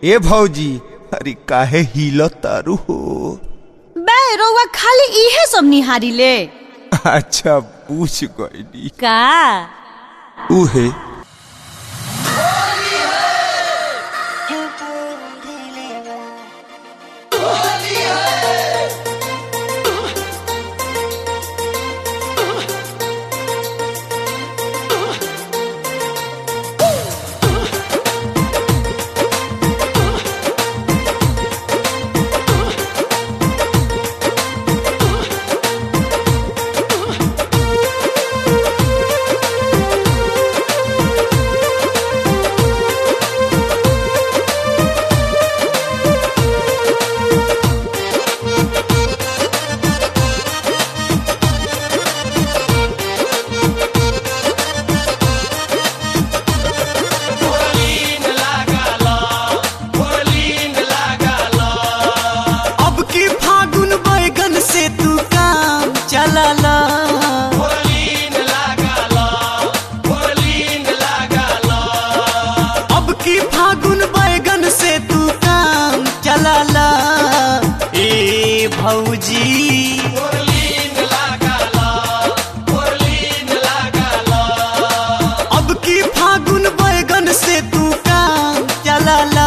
ए भौजी अरे काहे हिल तारू हो बे रउआ खाली इहे सब निहारी ले अच्छा पूछ गईली का उहे अब की फागुन बैगन से तू काम चलाला अब की फागुन बैगन से तू काम चलाला ए भौजी अब की फागुन बैगन से तू काम चलाला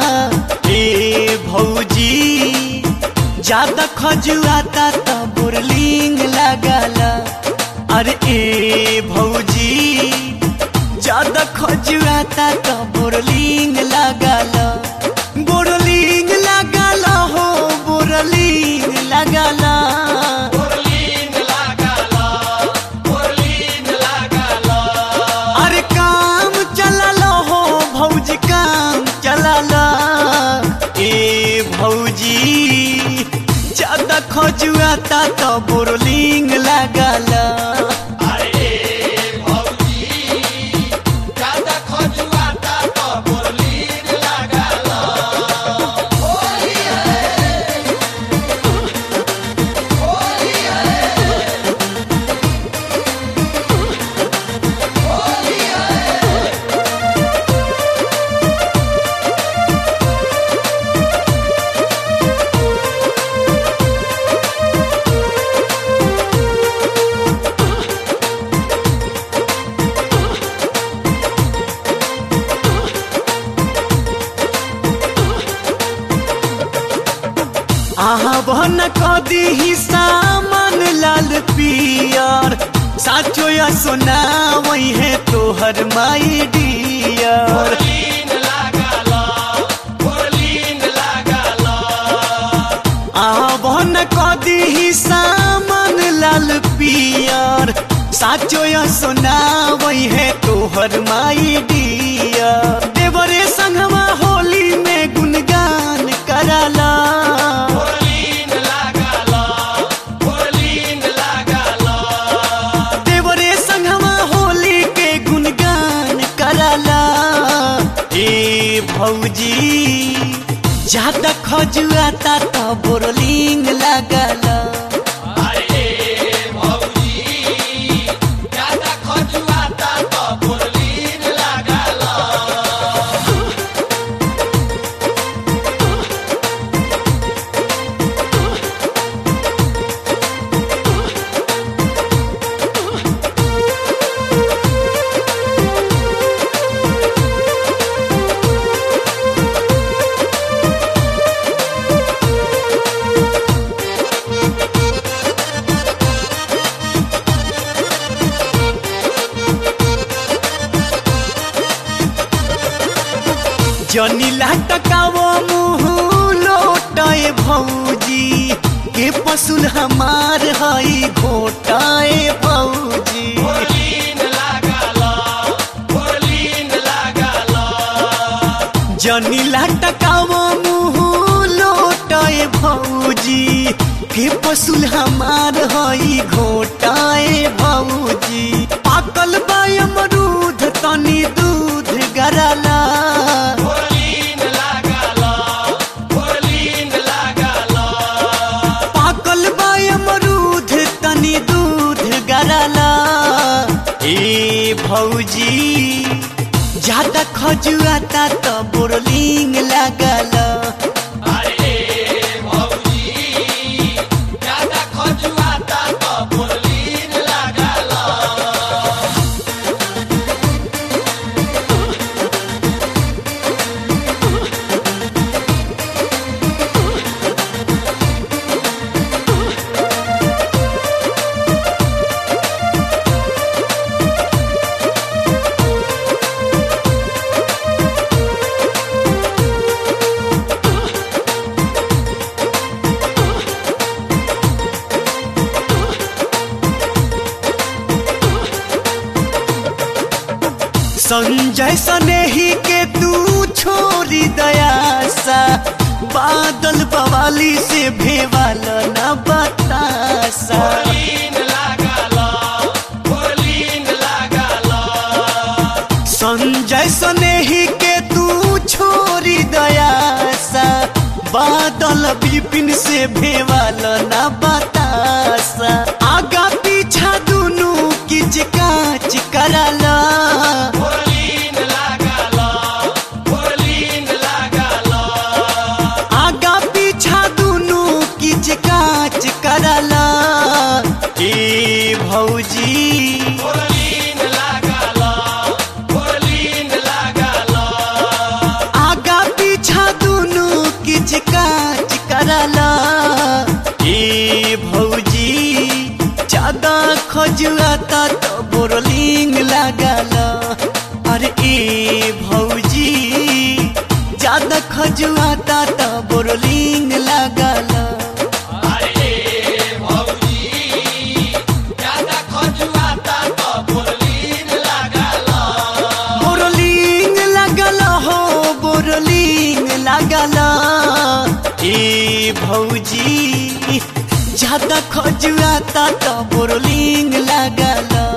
ए भौजी ज्यादा खजुआता त बोरलिंग लगाला अरे ए भौजी ज्यादा खजुआता त बोरलिंग लगाला बोरलिंग लगाला हो बोरलिंग लगाला अरे काम चलालो हो भौजी काम चलाला ए भौजी ज्यादा खजुआता तो बोरलिंग लगाला आहा बहन कदी ही सामान लाल पियर साचो या सोना वही है तोहर माई डियर आहा बहन कदी ही सामान लाल पियर साचो या सोना वही है तोहर माई डियर देवरे संगवा होली में गुनगान कराला देवरे संगवा होली के गुनगान कराला ए भौजी ज्यादा खजुआता त बोरलिंग लगाला जनी लटकावो मुँह लोटाए भौजी के पसुल हमार हई घोटाए भौजी जनी लटकावो मुँह लोटाए भौजी के पसुल हमार हई घोटाए भौजी पाकल बा अमरूद तनी दूध गरला पाकल बा अमरूद तनी दूध गरला ए भौजी ज्यादा खजुआता त बोरलिंग ला लागल संजय सनेही के तू छोरी दयासा बादल बवाली से भेवाल न बतासा संजय सनेही के तू छोरी दयासा बादल विपिन से भेवाल न बतासा आगा पीछा दुनू किच काच कराला आगा पीछा दुनू किच काच करला ए भौजी आगा पीछा दुनू किच काच करला ए भौजी ज्यादा खजुआता तो बोरलिंग लागल अरे ए भौजी ज्यादा खजुआता तो बोरलिंग लागल बोरलिंग लागल हो बोरलिंग लागल ए भौजी ज्यादा खजुआता तो बोरलिंग लागल